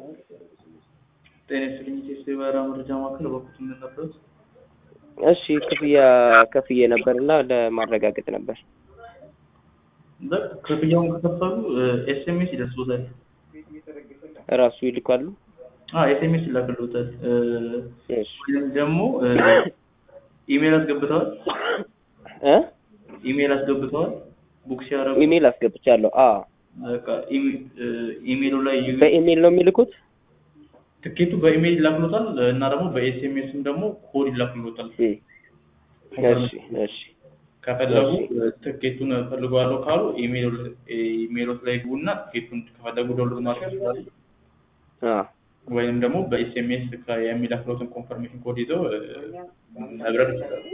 ጤና ይስጥልኝ ኢትዮጵያ የበረራ መረጃ ማዕከል በኩል የምንነበሩት እሺ ክፍያ ከፍዬ ነበር እና ለማረጋገጥ ነበር። በቃ ክፍያውን ከከፈሉ ኤስኤምኤስ ይደርስቦታል። እራሱ ይልካሉ። ኤስኤምኤስ ይላክልዎታል። እሺ ወይም ደግሞ ኢሜል አስገብተዋል። እ ኢሜል አስገብተዋል። ቡክ ሲያደርጉ ኢሜል አስገብቻለሁ። አ በቃ ኢሜ- ኢሜሉ ላይ ዩ- በኢሜል ነው የሚልኩት። ትኬቱ በኢሜል ይላክሎታል እና ደግሞ በኤስኤምኤስም ደግሞ ኮድ ይላክሎታል። እ እሺ እሺ ከፈለጉ ትኬቱን ፈልገዋለሁ ካሉ ኢሜሎት ላይ ግቡና ትኬቱን ከፈለጉ ዶwnሎድ ማድረግ ይችላሉ። አ ወይም ደግሞ በኤስኤምኤስ የሚላክሎትን ኮንፈርሜሽን ኮድ ይዘው እ፣ መብረር ይችላሉ።